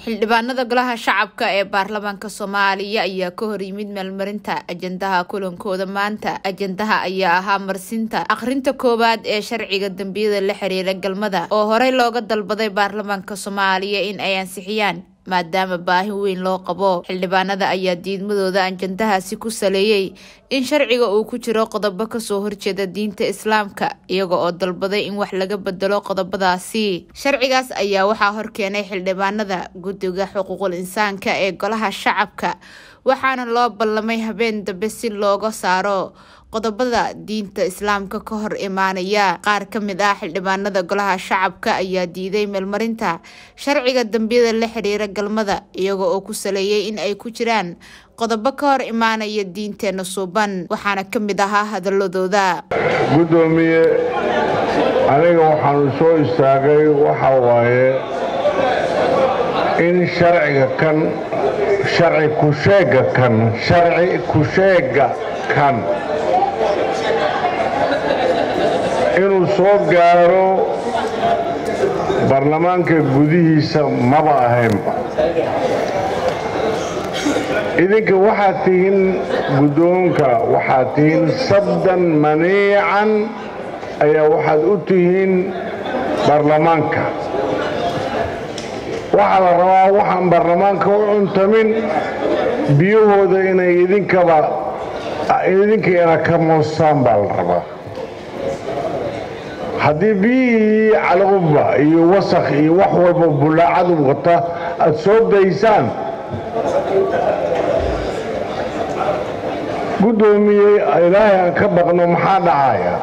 xildhibaanada golaha shacabka ee baarlamaanka soomaaliya ayaa ka hor yimid meelmarinta ajandaha kulankooda maanta ajandaha ayaa ahaa marsinta akhrinta koowaad ee sharciga dambiyada la xiriira galmada oo horey looga dalbaday baarlamaanka soomaaliya in ay ansixiyaan maadaama baahi weyn loo qabo xildhibaanada ayaa diidmadooda ajandahaasi ku saleeyey in sharciga uu ku jiro qodobo kasoo horjeeda diinta islaamka iyaga oo dalbaday in wax laga bedelo qodobadaasi sharcigaas ayaa waxaa horkeenay xildhibaanada guddiga xuquuqul insaanka ee golaha shacabka waxaana loo ballamay habeen dambe si looga saaro qodobada diinta islaamka ka hor imaanaya qaar ka mid ah xildhibaanada golaha shacabka ayaa diiday meelmarinta sharciga dambiyada la xiriira galmada iyaga oo ku saleeyay in ay ku jiraan qodobo ka hor imaanaya diinteena suuban waxaana ka mid ahaa hadaladooda guddoomiye aniga waxaanu soo istaagay waxa waaye in sharciga kan sharci kusheega kan sharci kusheega kan inuu soo gaaro baarlamaanka gudihiisa maba ahaynba idinka waxaad tihiin guddoonka waxaad tihiin sabdan maniican ayaa waxaad u tihiin baarlamaanka waxaa la rabaa waxaan baarlamaanka u cuntamin biyahooda inay idinkaba idinkiina ka moostaan baa la rabaa haddii biyihii calqubba iyo wasakh iyo wax walba bullaacadu wata aad soo daysaan guddoomiyey ilaahay aan ka baqno maxaa dhacaya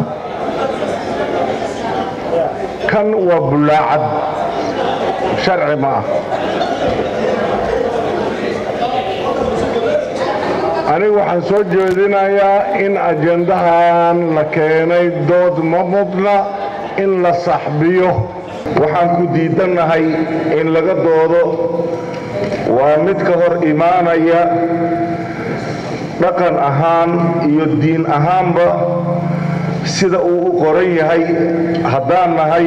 kan waa bullaacad sharci ma ah anigu waxaan soo jeedinayaa in ajandahan la keenay dood ma mudna in la saxbiyo waxaan ku diidannahay in laga doodo waa mid ka hor imaanaya dhaqan ahaan iyo diin ahaanba sida uu u qoran yahay haddaan nahay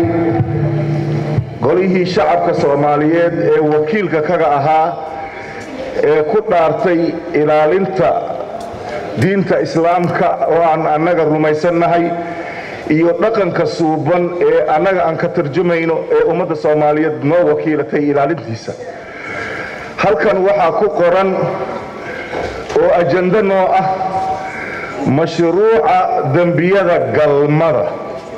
golihii shacabka soomaaliyeed ee wakiilka kaga ahaa ee ku dhaartay ilaalinta diinta islaamka oo aan annaga rumaysannahay iyo dhaqanka suuban ee annaga aan ka tarjumayno ee ummadda soomaaliyeed noo wakiilatay ilaalintiisa halkan waxaa ku qoran oo ajando noo ah mashruuca dembiyada galmada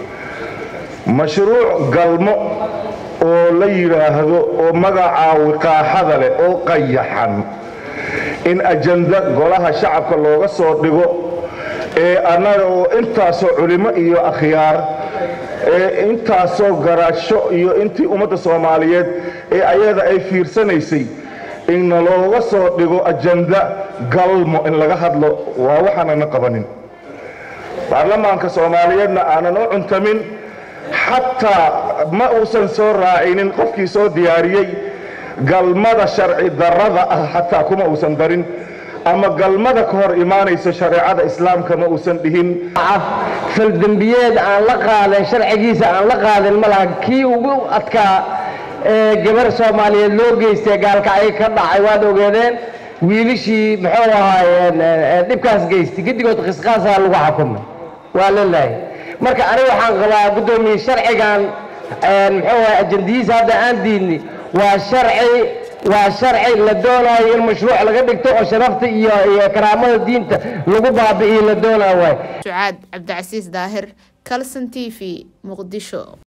mashruuc galmo oo la yidhaahdo oo magacaa wiqaaxada leh oo qayaxan in ajanda golaha shacabka looga soo dhigo ee annaga oo intaasoo culimo iyo akhyaar ee intaasoo garaasho iyo intii ummadda soomaaliyeed ee ayada ay fiirsanaysay inna looga soo dhigo ajanda galmo in laga hadlo waa waxaanana qabanin baarlamaanka soomaaliyeedna aanan u cuntamin xataa ma uusan soo raacinin qofkii soo diyaariyey galmada sharci darrada ah xataa kuma uusan darin ama galmada ka hor imaanayso shareecada islaamka ma uusan dhihin faldembiyeed aan la qaadan sharcigiisa aan la qaadan ma laha kii ugu adkaa ee gabar soomaaliyeed loo geystay gaalkacyo ka dhacay waad ogeedeen wiilishii muxuu ahaayeen dhibkaas geystay gedigood qisqaasaa lagu xukumay waa lalahay marka aniga waxaan qabaa guddoomiye sharcigan muxuu ahay ajandihiisa hadda aan diidni waa sharci waa sharci la doonayo in mashruuc laga dhigto oo sharafta iyo iyo karaamada diinta lagu baabi'iyo la doonaa waay sucaad cabdicasiis daahir calson t v muqdisho